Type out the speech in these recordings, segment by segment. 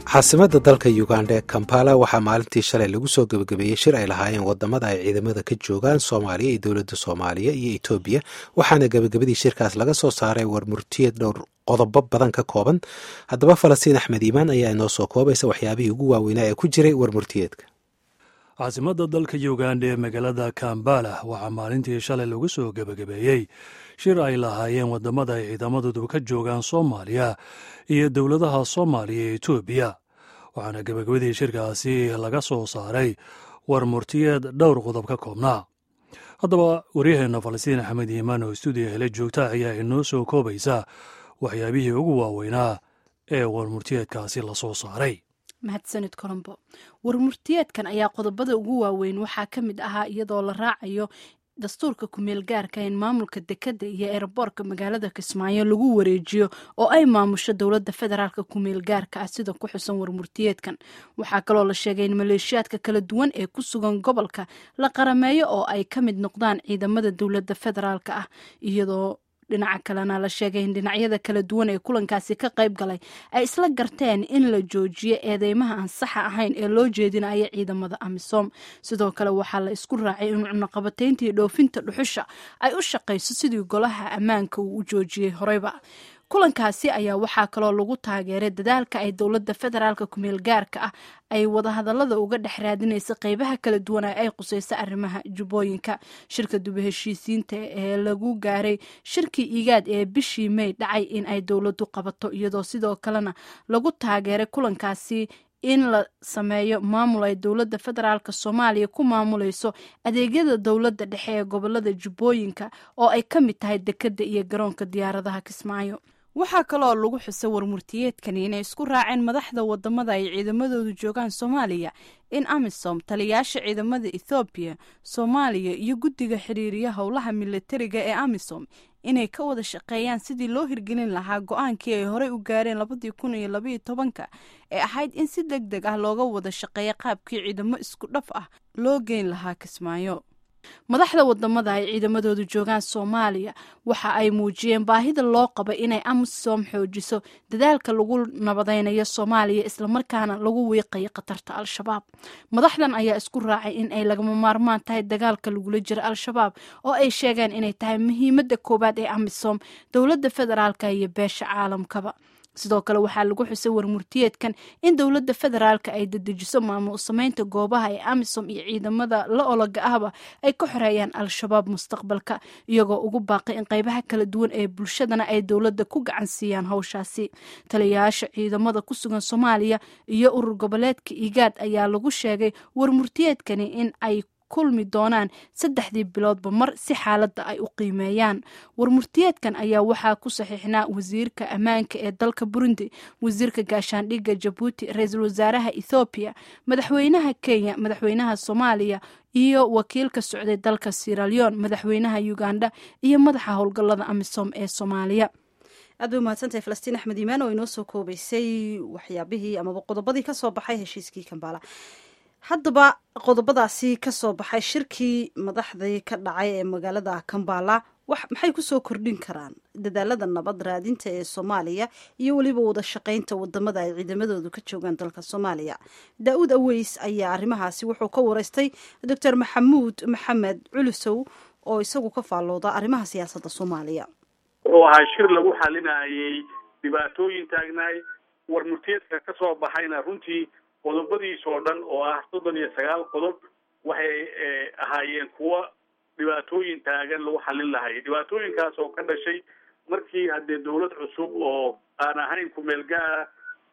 caasimada dalka uganda ee kampala waxaa maalintii shalay lagu soo gebagabeeyey shir ay lahaayeen wadamada ay ciidamada ka joogaan soomaaliya iyo dowladda soomaaliya iyo etoobiya waxaana gebagabadii shirkaas laga soo saaray warmurtiyad dhowr qodobo badan ka kooban haddaba falastiin axmed iimaan ayaa inoo soo koobaysa waxyaabihii ugu waaweynaa ee ku jiray warmurtiyeedka caasimada dalka uganda ee magaalada kambala waxaa maalintii shalay lagu soo gebagabeeyey shir ay lahaayeen wadamada ay ciidamadoodu ka joogaan soomaaliya iyo dowladaha soomaaliya ee etoobiya waxaana gebagabadii shirkaasi laga soo saaray war murtiyeed dhowr qodob ka koobnaa haddaba waryaheenna falastiin axmed iimaan oo stuudiya hele joogta ayaa inoo soo koobaysa waxyaabihii ugu waaweynaa ee warmurtiyeedkaasi la soo saaray mahadsanid colombo warmurtiyeedkan ayaa qodobada ugu waaweyn waxaa ka mid ahaa iyadoo la raacayo dastuurka kumeel gaarka in maamulka dekadda iyo eeraboorka magaalada kismaayo lagu wareejiyo oo ay maamusho dowladda federaalka kumeel gaarka ah sida ku xusan warmurtiyeedkan waxaa kaloo la sheegay in maleeshiyaadka kala duwan ee ku sugan gobolka la qarameeyo oo ay ka mid noqdaan ciidamada dowladda federaalka ah iyadoo dhinaca kalena la sheegay in dhinacyada kala duwan ee kulankaasi ka qayb galay ay isla garteen in la joojiyo eedeymaha aan saxa ahayn ee loo jeedinayo ciidamada amisom sidoo kale waxaa la isku raacay in cunaqabatayntii dhoofinta dhuxusha ay u shaqayso sidii golaha ammaanka uu u joojiyey horeyba kulankaasi ayaa waxaa kaloo lagu taageeray dadaalka ay dowladda federaalka kumeel gaarka ah ay wadahadalada uga dhex raadinaysa qeybaha kala duwan ee ay qusayso arrimaha jubbooyinka shirka duba heshiisiinta ee lagu gaaray shirkii igaad ee bishii may dhacay in ay dowladdu qabato iyadoo sidoo kalena lagu taageeray kulankaasi in la sameeyo maamul ay dowladda federaalk soomaaliya ku maamulayso adeegyada dowladda dhexe ee gobolada jubbooyinka oo ay ka mid tahay dekedda iyo garoonka diyaaradaha kismaayo waxaa kaloo lagu xusay warmurtiyeedkani inay isku raaceen madaxda wadamada ay ciidamadoodu joogaan soomaaliya in amisom taliyaasha ciidamada ethoobiya soomaaliya iyo guddiga xiriiriya howlaha militariga ee amisom inay ka wada shaqeeyaan sidii loo hirgelin lahaa go-aankii ay horey u gaareen labadii kun iyo labaiyo tobanka ee ahayd in si deg deg ah looga wada shaqeeya qaabkii ciidamo isku dhaf ah loo geyn lahaa kismaayo madaxda wadamada ay ciidamadoodu joogaan soomaaliya waxa ay muujiyeen baahida loo qaba inay amisom xoojiso dadaalka lagu nabadaynayo soomaaliya islamarkaana lagu wiiqayo khatarta al-shabaab madaxdan ayaa isku raacay in ay lagama maarmaan tahay dagaalka lagula jiro al-shabaab oo ay sheegeen inay tahay muhiimada koowaad ee amisom dowladda federaalka iyo beesha caalamkaba sidoo kale waxaa lagu xusay warmurtiyeedkan in dowladda federaalka ay dedejiso maamul sameynta goobaha ee amisom iyo ciidamada la ologa ahba ay ka xoreeyaan al-shabaab mustaqbalka iyagoo ugu baaqay in qeybaha kala duwan ee bulshadana ay dowladda ku gacan siiyaan howshaasi taliyayaasha ciidamada ku sugan soomaaliya iyo urur goboleedka igaad ayaa lagu sheegay warmurtiyeedkani in ay kulmi doonaan saddexdii biloodba mar si xaaladda ay u qiimeeyaan warmurtiyeedkan ayaa waxaa ku saxiixnaa wasiirka ammaanka ee dalka burundi wasiirka gaashaandhigga jabuuti ra-iisul wasaaraha ethoobiya madaxweynaha kenya madaxweynaha soomaaliya iyo wakiilka socday dalka siraleon madaxweynaha uganda iyo madaxa howlgallada amisom ee soomaaliya aad bay umahadsantahay falastiin axmed iimaan oo inoo soo koobaysay waxyaabihii amaba qodobadii kasoo baxay heshiiskii kambala haddaba qodobadaasi ka soo baxay shirkii madaxdii ka dhacay ee magaalada kambala maxay kusoo kordhin karaan dadaalada nabad raadinta ee soomaaliya iyo weliba wada shaqaynta wadamada ay ciidamadoodu ka joogaan dalka soomaaliya daa-uud aweys ayaa arrimahaasi wuxuu ka wareystay doctor maxamuud maxamed culusow oo isagu ka faallooda arrimaha siyaasadda soomaaliya wuxuu ahaa shir lagu xalinayay dhibaatooyin taagnaay warmurtiyeedka ka soo baxayna runtii qodobadiis oo dhan oo ah soddon iyo sagaal qodob waxay ahaayeen kuwo dhibaatooyin taagan lagu xalin lahay dhibaatooyinkaas oo ka dhashay markii haddee dawlad cusub oo aan ahayn kumeel gaara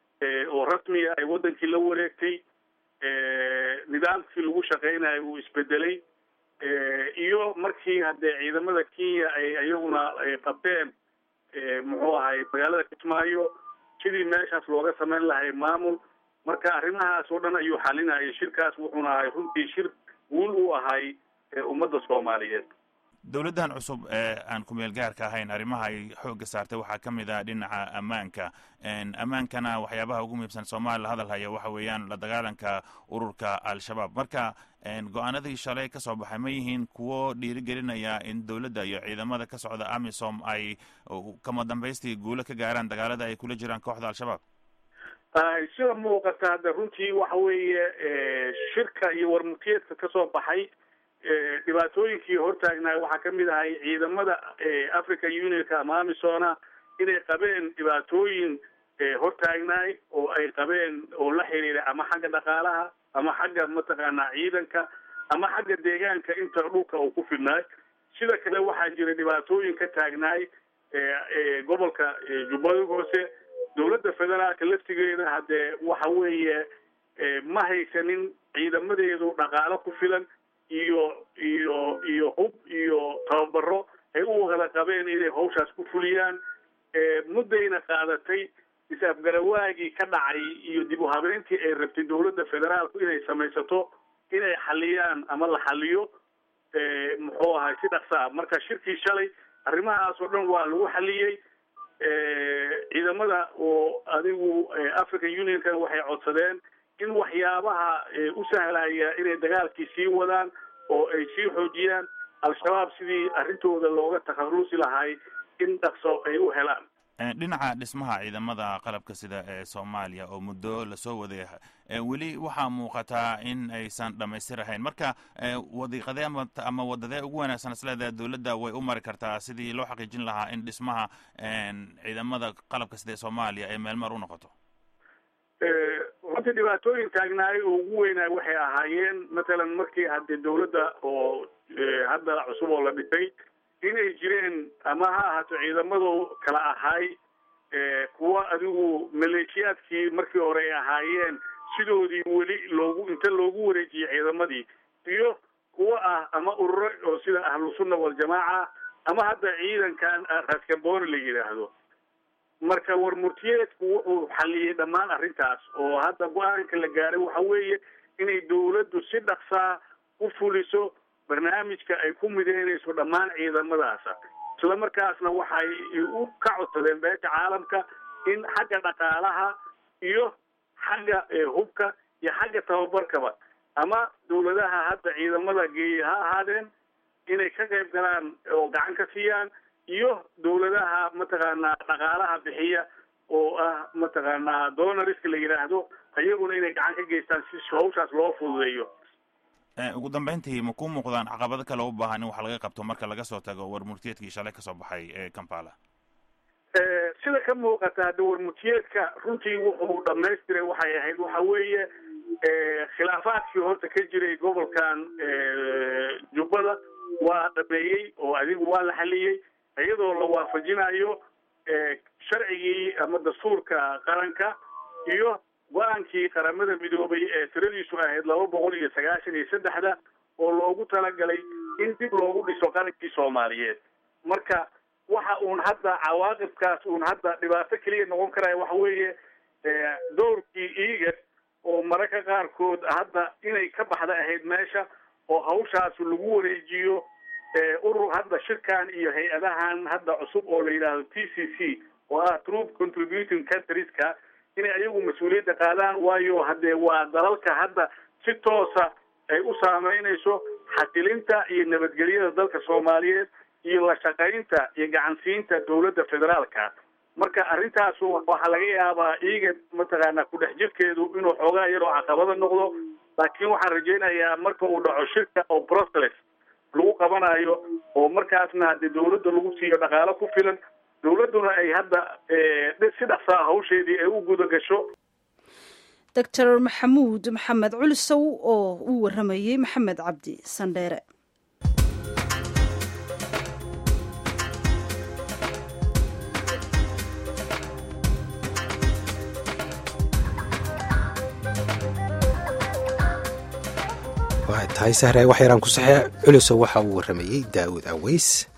oo rasmiga ay waddankii la wareegtay nidaamkii lagu shaqeynayo uu isbedelay iyo markii haddee ciidamada kenya ay iyaguna qabteen muxuu ahay magaalada kismaayo sidii meeshaas looga sameyn lahay maamul marka arrimahaas oo dhan ayuu xalinayay shirkaas wuxuuna ahay runtii shir guul u ahay ummadda soomaaliyeed dowladdan cusub ee aan kumeel gaarka ahayn arrimaha ay xoogga saartay waxaa ka mid ah dhinaca ammaanka ammaankana waxyaabaha ugu muhiibsan soomaaliya la hadal haya waxa weeyaan la dagaalanka ururka al-shabaab marka go-aanadii shalay ka soo baxay ma yihiin kuwo dhiirigelinaya in dowladda iyo ciidamada ka socda amisom ay kama dambaystii guulo ka gaaraan dagaalada ay kula jiraan kooxda al-shabaab sida muuqata hadda runtii waxa weeye shirka iyo warmurtiyeedka kasoo baxay dhibaatooyinkii hortaagnaay waxaa kamid ahay ciidamada africa unionka ama amisona inay qabeen dhibaatooyin hortaagnaay oo ay qabeen oo la xiriira ama xagga dhaqaalaha ama xagga mataqaanaa ciidanka ama xagga deegaanka inta dhulka uu ku fidnaay sida kale waxaa jira dhibaatooyin ka taagnaay gobolka jubbada hoose dowladda federaalka laftigeeda haddee waxa weeye ma haysanin ciidamadeedu dhaqaalo ku filan iyo iyo iyo hub iyo tababaro ay u wada qabeen inay hawshaas ku fuliyaan muddayna qaadatay is-afgarawaagii ka dhacay iyo dib u habeentii ay rabtay dowladda federaalku inay samaysato inay xaliyaan ama la xaliyo muxuu ahay si dhaqsa ah marka shirkii shalay arrimahaas oo dhan waa lagu xaliyey ciidamada oo adigu african unionka waxay codsadeen in waxyaabaha u sahlaya inay dagaalkii sii wadaan oo ay sii xoojiyaan al-shabaab sidii arrintooda looga takharusi lahay in dhaqso ay u helaan dhinaca dhismaha ciidamada qalabka sida ee soomaaliya oo muddo lasoo waday weli waxaa muuqataa in aysan dhamaystir ahayn marka wadiiqadee ama wadadee ugu wanaagsan isleedaha dowladda way u mari kartaa sidii loo xaqiijin lahaa in dhismaha ciidamada qalabka sida ee soomaaliya ay meelmar u noqoto runtii dhibaatooyin taagnaay oo ugu weynaay waxay ahaayeen matalan markii haddee dowladda oo hadda cusub oo la dhisay inay jireen ama ha ahaato ciidamadu kala ahay kuwa adigu maleeshiyaadkii markii hore ay ahaayeen sidoodii weli loogu inta loogu wareejiyey ciidamadii iyo kuwa ah ama ururo oo sida ahlusunna waljamaaca ama hadda ciidankan raskamboni la yidhaahdo marka warmurtiyeedku wuxuu xaliyey dhammaan arrintaas oo hadda go-aanka la gaaray waxa weeye inay dowladdu si dhaqsaa u fuliso barnaamijka ay ku mideynayso dhammaan ciidamadaasa isla markaasna waxay u ka codsadeen beesha caalamka in xagga dhaqaalaha iyo xagga hubka iyo xagga tababarkaba ama dowladaha hadda ciidamada geeya ha ahaadeen inay ka qayb galaan oo gacan ka siiyaan iyo dowladaha mataqaanaa dhaqaalaha bixiya oo ah mataqaanaa donoriska la yidhaahdo iyaguna inay gacan ka geystaan si hawshaas loo fududeeyo ugu dambeyntii ma ku muuqdaan caqabado kale u baahan in wax laga qabto marka laga soo tago warmurtiyeedkii shalay kasoo baxay ee kampala sida ka muuqata hadda warmurtiyeedka runtii wuxuu dhamaystiray waxay ahayd waxa weeye khilaafaadkii horta ka jiray gobolkan jubbada waa dhameeyey oo adigu waa la xaliyey iyadoo la waafajinayo sharcigii ama dastuurka qaranka iyo go-aankii qaramada midoobay ee tiradiisu ahayd laba boqol iyo sagaashan iyo saddexda oo loogu talagalay in dib loogu dhiso qarankii soomaaliyeed marka waxa uun hadda cawaaqibkaas uun hadda dhibaato keliya noqon karaya waxa weeye doorkii iiga oo mararka qaarkood hadda inay ka baxda ahayd meesha oo hawshaas lagu wareejiyo urur hadda shirkan iyo hay-adahan hadda cusub oo la yidhaahdo t c c oo ah troop contributing countrieska inay ayagu mas-uuliyadda qaadaan waayo haddee waa dalalka hadda si toosa ay u saameynayso xasilinta iyo nabadgelyada dalka soomaaliyeed iyo la shaqaynta iyo gacansiinta dowladda federaalka marka arrintaas waxaa laga yaabaa iiga mataqaanaa ku-dhex jirkeedu inuu xoogaa yaroo caqabada noqdo laakiin waxaan rajaynayaa marka uu dhaco shirka oo brussels lagu qabanayo oo markaasna haddii dowladda lagu siiyo dhaqaalo ku filan dowladduna ay hadda si dhaqsaa hawsheedii ay u guda gasho doctor maxamuud maxamed culisow oo uu waramayey maxamed cabdi sandheere waa tahay sahre wax yaraan ku saxee culisow waxa uu waramayey daawud aweys